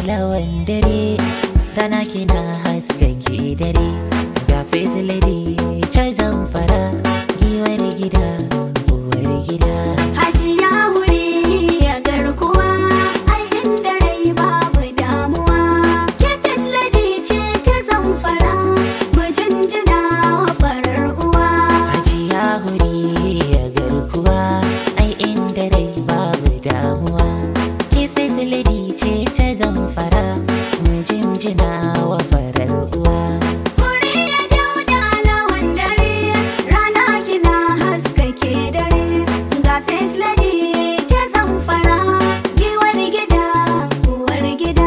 lawan dare rana kina haskake dare ga face lady ta zamfara giwar gida uwar gida Hajiya wuri ya garkuwa, ai inda rai babu damuwa. Kefis lady ce ta zamfara, mu jinjina wa farar uwa. Hajiya huri ya garkuwa ai inda rai babu damuwa ke lady ce ta zamfara mu jinjina wa farar uwa Wuri ya dauda lawan dare, rana kina haskake dare. Ga face lady ta zamfara, giwar gida, uwar gida.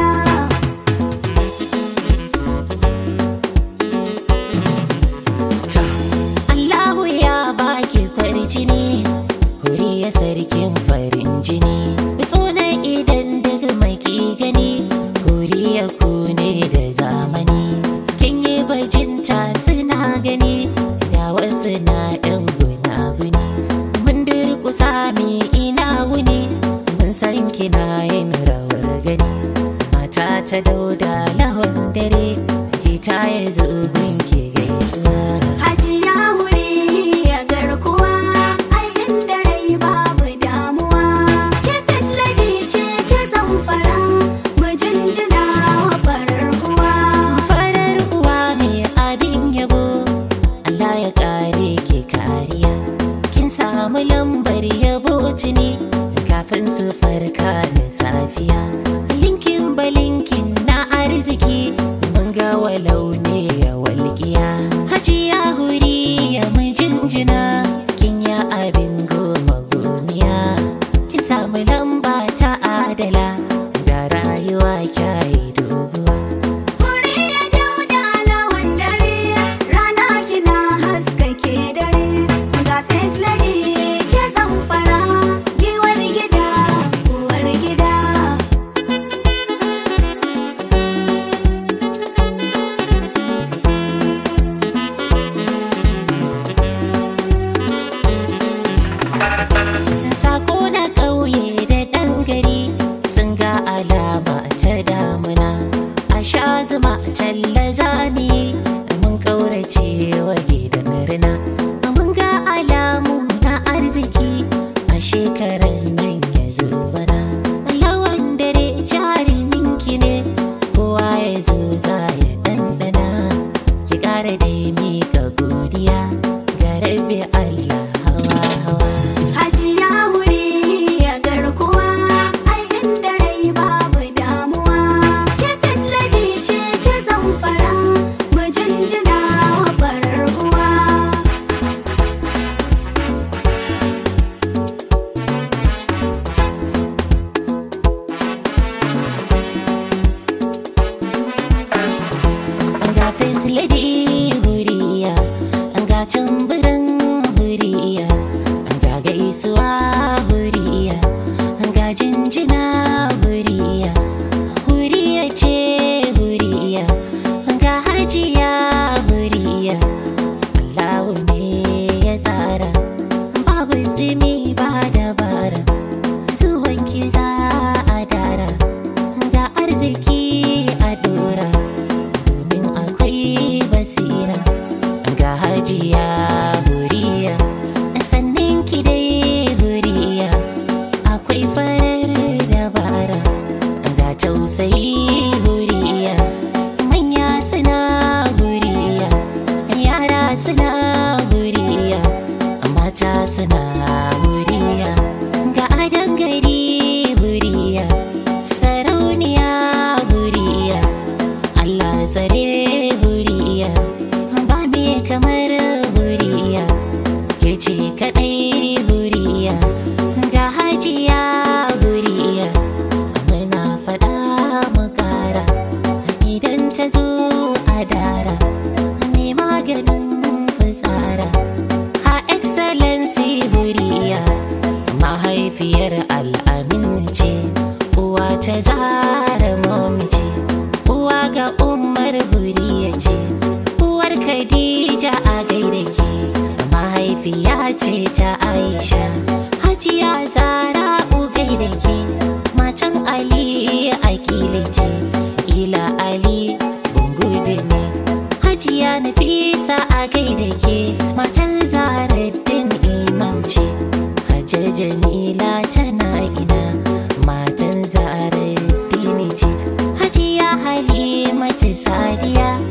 ta Allahu ya baki farjini huri ya sarkin farin jini sunan idan daga mai ki gani huri ya kune da zamani kin yi bajinta suna gani da wasu na yan gunaguni mun durkusa mi ina wuni mun san kina yin rawar gani mata ta dauda lahon dare jita ya zo gunki gaisuwa Hajiya wuri ya garkuwa, ai inda rai babu damuwa. Kefis lady ce ta zamfara, mu jinjina wa farar uwa. farar uwa mai abin yabo Allah ya kare ki kariya kin samu lambar yabo tuni kafin su farka da safiya linkin balinkin na arziki mun ga walau ne ya walgiya hajiya huri ya mun jinjina kin ya abin goma gomiya kin samu lamba ta adala da rayuwa kyayi doguwa Wuri ya dauda lawan dare, rana kina haskake dare. Ga face lady ta zamfara, giwar gida, uwar gida. Sako na ƙauye da ɗan gari sun ga alama ta damuna. A sha zuma talla zani mun ƙaurace wa gidan rina. Mun ga alamu na arziki a shekarar nan ya zo bana. Lawan dare jaruminki ne kowa ya zo za ya ɗanɗana. Ki ƙara dai miƙa godiya ga rabbi Allah hawa hawa. Hajiya wuri ya garkuwa, ai inda rai babu damuwa. Kefis lady ce ta zamfara, mu jinjina wa farar uwa. ga lady huriya ga tamburan huriya ga gaisuwa huriya ga jinjina huriya huriya ce huriya ga hajiya huriya Allahu ne ya tsara babu tsimi ba dabara zuwanki za a dara ga arziki a dora domin akwai basira ga hajiya huriya sannan ki dai huriya akwai farar dabara ga tausayi huriya manya suna huriya yara suna huriya mata suna huriya ga adan gari huriya sarauniya huriya Allah tsare huriya ba me kamar huriya ke ce kadai huriya ga hajiya huriya muna faɗa mu ƙara idan ta zo a dara mai maganin fitsara ha excellency huriya mahaifiyar al'amin ce uwa ta zara momi ce uwa ga umar huriya ce uwar khadija a gaida ke mahaifiya ce ta aisha hajiya zara u gaida ke matan ali akili ce sadiya